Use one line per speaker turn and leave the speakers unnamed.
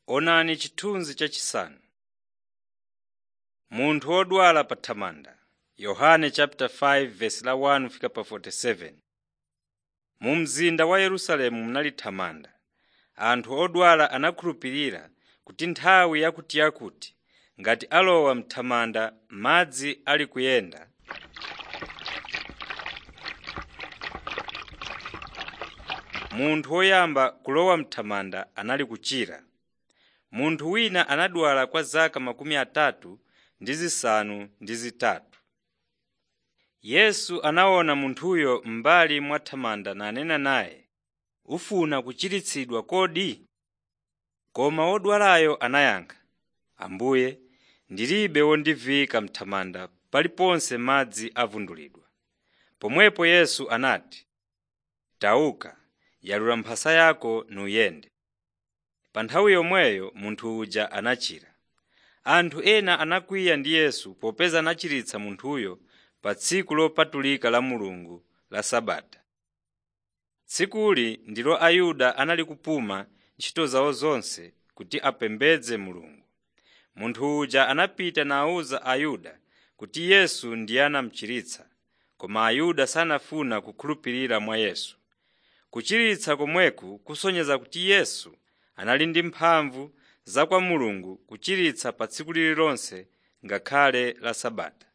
Onani chithunzi chachisanu. Munthu wodwala pa thamanda Yohane chapter 5 verse la 1 fika pa 47. Mu mzinda wa Yerusalemu munali thamanda. Anthu odwala anakhulupirira kuti nthawi yakutiyakuti ngati alowa m'thamanda madzi ali kuyenda, munthu woyamba kulowa m'thamanda anali kuchira. Munthu wina anadwala kwa zaka makumi atatu ndi zisanu ndi zitatu. Yesu anaona munthuyo m'mbali mwa thamanda nanena naye, “Ufuna kuchiritsidwa kodi?” Koma wodwalayo anayankha, “Ambuye, ndilibe wondiviyika m'thamanda paliponse madzi avundulidwa.” Pomwepo Yesu anati, “Tauka, yalula mphasa yako nuyende.” Pa nthawi yomweyo munthu uja anachira. Anthu ena anakwiya ndi Yesu popeza anachiritsa munthuyo pa tsiku lopatulika la Mulungu la Sabata. Tsikuli ndilo Ayuda anali kupuma ntchito zawo zonse kuti apembedze Mulungu. Munthu uja anapita nawuza Ayuda kuti Yesu ndiye anamuchiritsa, koma Ayuda sanafuna kukhulupirira mwa Yesu. Kuchiritsa komweku kusonyeza kuti Yesu anali ndi mphamvu za kwa Mulungu kuchiritsa pa tsiku lililonse ngakhale la Sabata.